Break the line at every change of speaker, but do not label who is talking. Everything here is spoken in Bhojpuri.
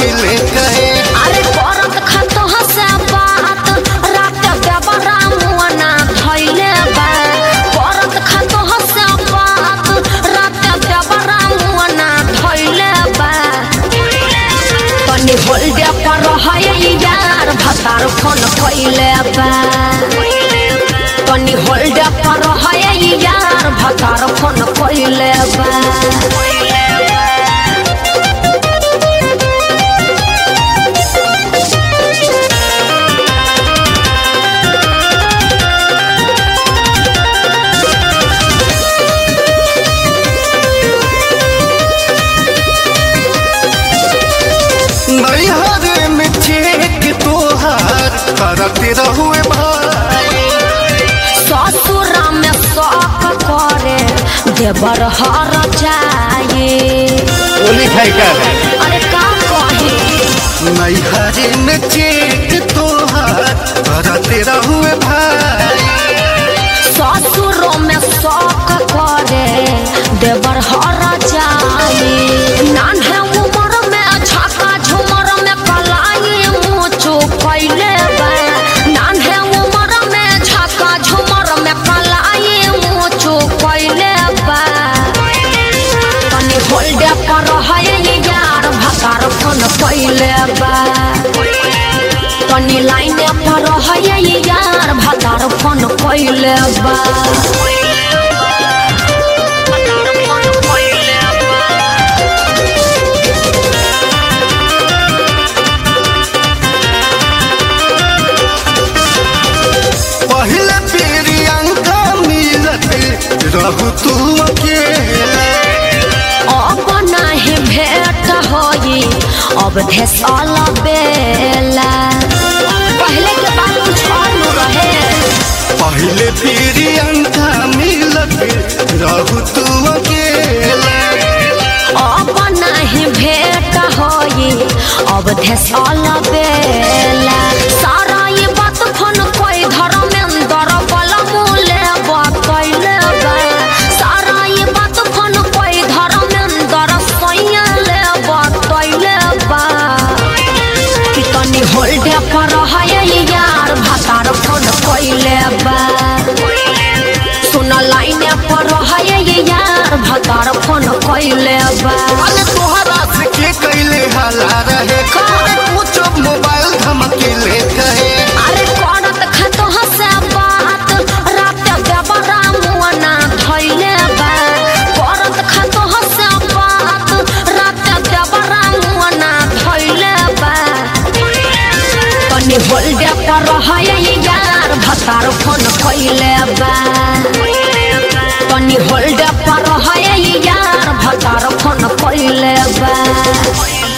धमकिले कहे
अरे करत खतो हसे बात रात देवरा मुआना धइले बा करत खतो हसे बात रात देवरा मुआना धइले बा तनी होल्डे पर है यार भतार फोन कइले बा तनी होल्डे पर है यार भतार फोन कइले बा
नैहर में चेक तोहार करते रहुए भाई
ससुरा में शौक करे देवर हर जाए
बोली खाई का
अरे का कहे
नैहर में चेक तोहार करते रहुए भाई
ससुरो में शौक करे देवर हर जाए नान्हे उमर में छक्का झुमर में कलाई मुँचो कैले बा नान्हे उमर में छक्का झुमर में कलाई मुँचो कैले बा तनी होल्डे पर है यार भकार फोन कैले बा तनी लाइने पर है यार भकार फोन कैले बा
पहले प्रियंका मिलत रहू तू अकेले
अब नाही भेट होई अब धसल बेला पहले के बात कुछ और न रहे
पहले प्रियंका मिलत रहू तू अकेले
अब नाही भेट होई अब धसल बेला सारा ये बात फोन कोई धर्मेंद्र बला मूले बतैले बा सारा ये बात फोन कोई धर्मेंद्र सैले बतैले बा कि तनी होल्डे पर है यार भतार फोन कैले बा सुन लाइने पर है यार भतार फोन कैले बा
अरे तोहरा से के कैले हाला रहे अरे कुछ मोबाइल धमकिले कहे
अरे करत खतो हसे बात रात देवरा मुआना धइले बा करत खतो हसे बात रात देवरा मुआना धइले बा तनी होल्डे पर है यार भतार फोन कैले बा तनी होल्डे पर है यार भतार फोन कैले बा